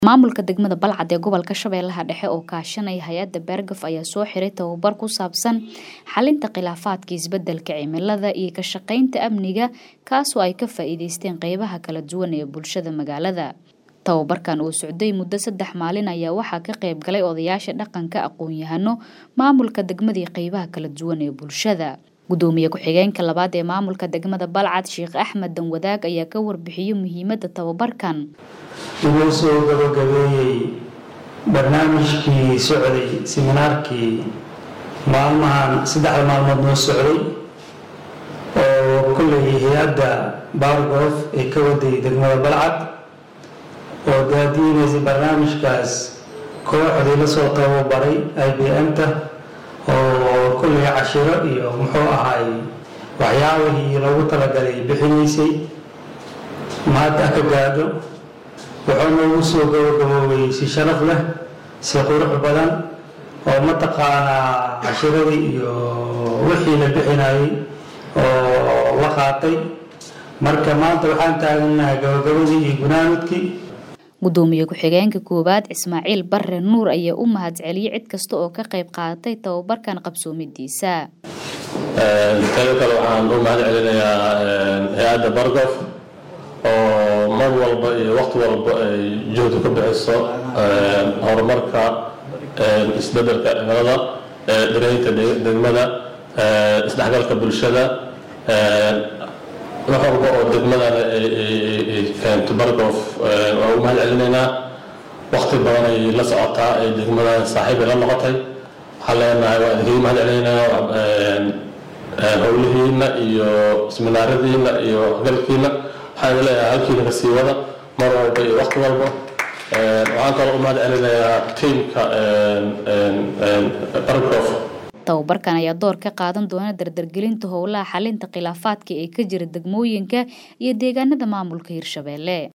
Maamulka degmada Balcad ee gobolka Shabeellaha Dhexe oo kaashanaya hay'adda Beergaf ayaa soo xiray tababar ku saabsan xalinta khilaafaadka isbeddelka cimilada iyo ka shaqaynta amniga kaasoo ay ka faa'iidaysteen qaybaha kala duwan ee bulshada magaalada. Tababarkan oo socday muddo saddex maalin ayaa waxaa ka qayb galay odayaasha dhaqanka, aqoon-yahano, maamulka degmada iyo qaybaha kala duwan ee bulshada. Gudoomiye ku-xigeenka labaad ee maamulka degmada Balcad Sheekh Axmed Danwadaag ayaa ka warbixiyay muhiimadda tababarkan. inuu soo gabagabeeyey barnaamijkii socday siminaarkii maalmahan saddexda maalmood noo socday oo kolley hay-adda baargoof ee ka waday degmada balcad oo daadiinaysay barnaamijkaas kooxdii lasoo tababaray i b m-ta oo kolley cashiro iyo muxuu ahaay waxyaabihii loogu talagalay bixinaysay maanta ka gaadho wuxuu noogu soo gabagaboobay si sharaf leh si qurux badan oo mataqaanaa cashiradii iyo wixii la bixinayay oo la qaatay marka maanta waxaan taaganahay gabagabadii iyo gunaanudkii Gudoomiye ku-xigeenka koowaad Ismaaciil Barre Nuur ayaa u mahadceliyay cid kasta oo ka qayb qaadatay tababarkan qabsoomidiisa. Teeda kale waxaan u mahad celinayaa hay-adda Bargof oo mar walba iyo waqti walba ay juhdi ku bixiso horumarka isbeddelka cimilada dhiraynta degmada isdhexgalka bulshada wax walba oo degmadana ay keento bargof waa u mahad celinaynaa waqti badan ay la socotaa ay degmadan saaxiib ay la noqotay waxaan leenahay waa idinkaga mahad celinaynaa howlihiina iyo seminaaradiina iyo waxgalkiina waxaan idin leeyahay halkiina ka sii wada mar walba iyo waqti walba waxaan kaloo u mahad celinayaa tiimka bargof tababarkan ayaa door ka qaadan doona dardargelinta howlaha xalinta khilaafaadka ee ka jira degmooyinka iyo deegaanada maamulka Hirshabelle